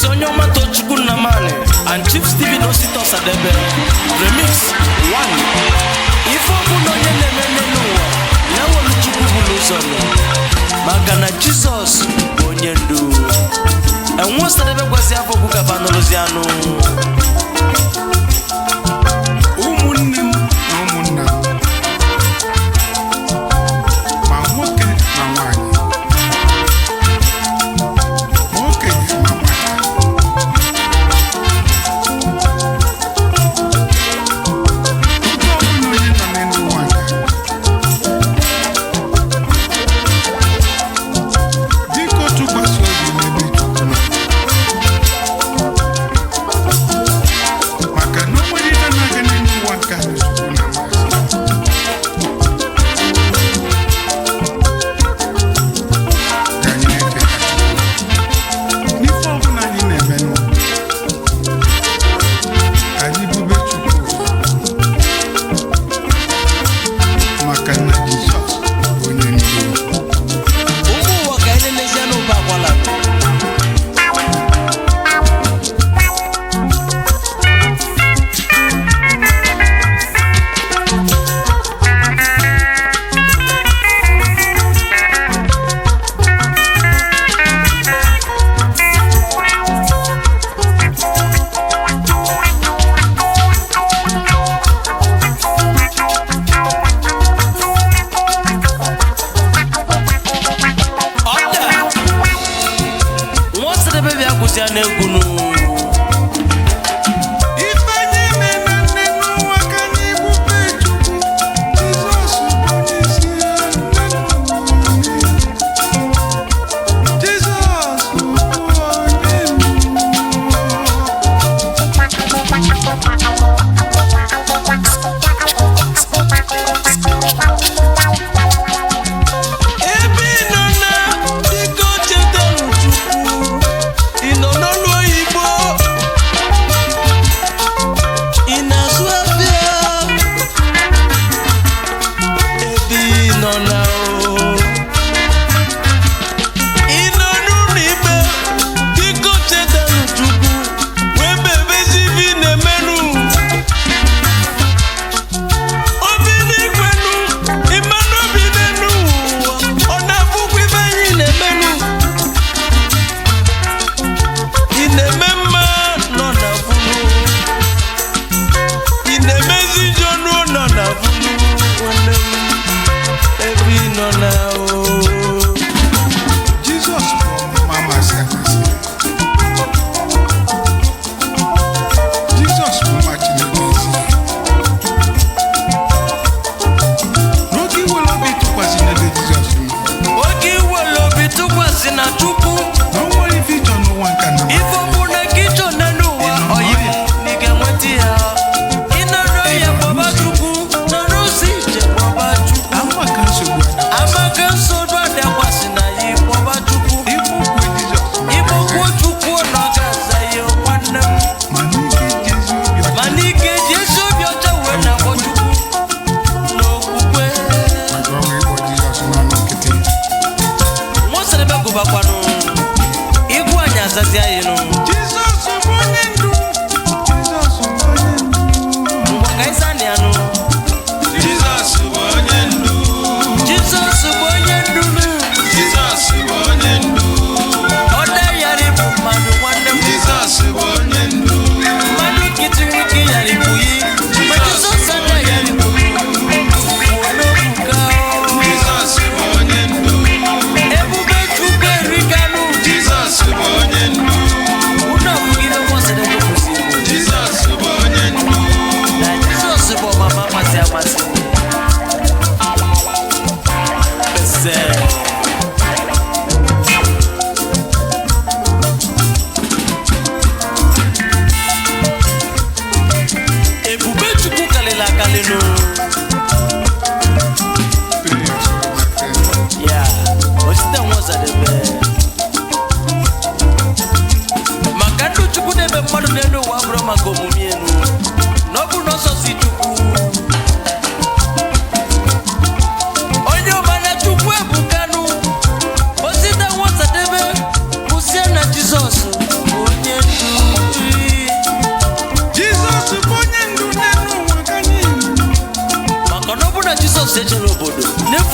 prince onye ọma tochukwu nnamani and chief steven osita ọsadebe remix 1 ife ọbụla onye na-eme n'elu ụwa ya nwere chukwu bụrụ ụzọ nọ maka na jizọs bụ onye ndu enwe ọsadebe gwasị afọ bụ gaba n'ụlọzi anụ ụmụnne m na ụmụnna m ma nwoke ma nwanyị ma okenye ma nwata nke ọbụla onye nọ n'elu ụwa nke biko tụkwasị obi n'ebe Chukwu nọ maka na o nwere ihe na-aga n'elu ụwa nke a na Chukwu na-amasị ka anyị na-echeta Chukwu n'ife ọbụla anyị na-eme n'ụwa ka anyị bube Chukwu ụzọ maka na Jizọs bụ onye ndu ụmụ ụwa ka anyị na-elezie n'ụba akwala ọda nwa ọsadebe bịa kwụsịa n'egwu nụ Ife anyị na-eme nne n'ụwa ka anyị bube Chukwu Jizọs bụ onye isi Jizọs bụ onye ebe ị nọ na biko chetanụ chukwu ị nọ n'ọnụ oyibo ị na-azụ afịa ebe ị nọ na o ị nọ n'ụlọ ikpe biko chetanụ chukwu wee bebezi ibe ị na-emenụ obi n'igwenu ịmanụ obi n'enu ụwa ọ na-abụkwa ibe anyị na-emenụ ị na-eme mma nọ na funu ị na-emezi njọ nụ nọ na funu nwanne m ebe ị nọ na o Jizọs bụ ọmụma amasị amasị Jizọs bụ nwa Chineke ezi n'oge iwere obi tụkwasị n'ebe Jizọs nọ oge iwere obi tụkwasị na chukwu na o nwere ife ịchọ n'ụwa nke a na ife ọbụla ka ịchọ na n'ụwa oyibo na ị ga-enweta ya ịnọrọ ya kpọba chukwu nọrọ ozi ije kpọba chukwu ama ka nsogbu ada amaka nsogbu adakwasị na ya ịkpọba chukwu ịbụ okwu Jizọs ịkpọkwuo chukwu na ọ ga-aza ya nwanne m mana ike ji ezi obi ọcha mana ị ga-eji ezi obi ọcha wee na-akpọ chukwu n'okwukwe maka ọnwa ịkpọ Jizọs n'ọnụ nkịtị nwaoserebe gụbakwanụ igwu anyị azazi anyị nụ Jizọs bụ onye ndu Jizọs bụ onye ndu ngwa ka anyị zaa na ya nụ Jizọs bụ onye ndu jizọs bụ onye ndu nụ Jizọs bụ onye ndu ọ daghara ịbụ mmadụ nwanne m Jizọs bụ onye ndu mmadụ nkịtị nwoke yara ibu yi ma jizọs adaghara ibu kwuo n'obuka Jizọs bụ onye ndu ebube chukwu erikanụ Jizọs bụ onye ndu unu abụghị ihe nwa sịrị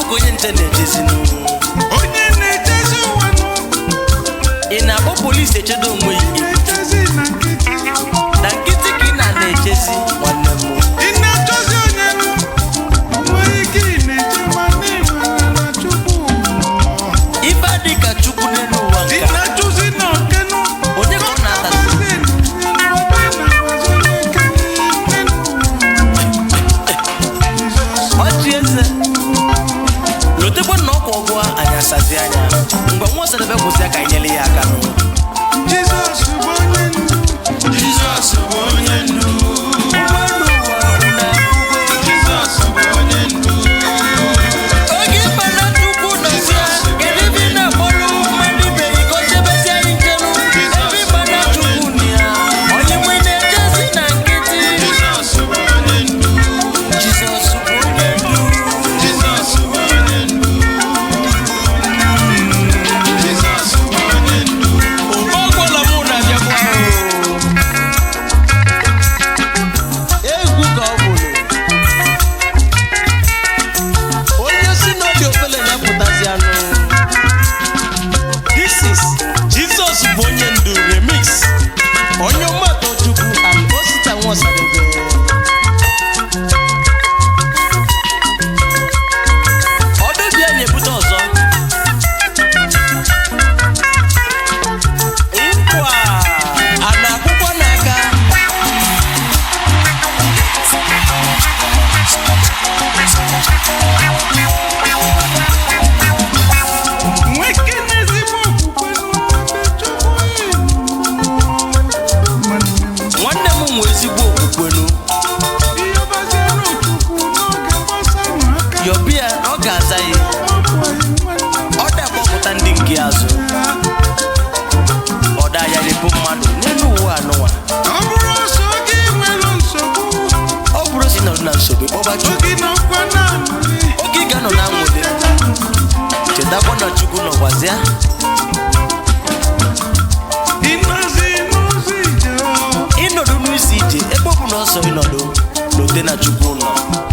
ka onye nche na-echezinu onye na-echezi ụwa nụ ị na-akpọ polisi echedo onwe gị na-echezi na nkịtị na nkịtị ka ị na na-echezi nwanne m ị na-achọzi onye nụ nwere ike ị na-eche ma na-enwere na chukwu ife adị ka chukwu n'elu ụwa ị nke a. na-achọzi na okenụ onye ka ọ na-atazi ọchị eze lotekwa na ọkwa ọgụ anyị asazi anya mgbe nwa ọsadebe kwụsị ya ka anyị nyere ya aka nụ Jizọs bụ onye ndu Jizọs bụ onye ndu ụgbọelu ụwa na-ebugo Jizọs bụ onye ndu oge ịkpana chukwu nọzi ya kedu ebe ị na-akpọrọ mmadụ ibe gị ka o chebezie anyị ncheru ebe ịkpana chukwu na ya onye nwe na-echezi na nkịtị Jizọs bụ onye ndu jizọs bụ onye ndu Jizọs bụ onye ndu Jizọs bụ onye ndu ọgwụla mụ na-abịakwa egwu ka ọ bụrụ onye si n'obi ofele na-apụtazi anụ this is jesus bụ onye ndu remix onye mmadụ chukwu and osita nwasadebe ọdụbịa na-ebute ọzọ nkwa a na-akwụkwọ n'aka nwoke na-ezigbo okwukwe n'obe Chukwu nwanne m nwe ezigbo okwukwenu ihe gbasara Chukwu n'oge gbasara aka yọbịa ọ ga-aza ya ọ bụ anyị nwanne m ọ da-akpọpụta ndị nke azụ ọ da ya repụ mmadụ n'elu ụwa anụwa ọ bụrụ ọsọ gị nwere nsogbu ọ bụrụ si nọdụ na nsogbu kpọba chukwu oge nọkwa na-amụli oge ị ga-anọ na nwere chetakwa na chukwu nọkwazịa ịnọzi n'ụzọ ije ịnọdụ n'isi ije ebe ọ bụ na ọsọ ịnọdụ n'ote na chukwu nọ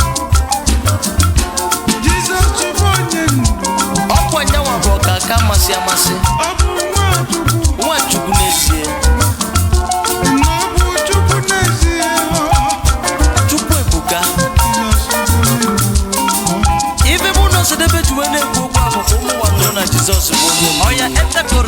Jizọs bụ onye ndu ọkwa nyanwa bụ ọka aka amasị amasị ọ bụ nwa Chukwu nwa chukwu n'ezie na ọ bụ Chukwu n'ezie chukwu ebuka Jizọs bụ onye ndu ife bụ na ọsadebe ji wee na-ekwu okwu ahụ ka ụmụ nwa nụrụ na jizọs bụ onye ndu. ọya etekoro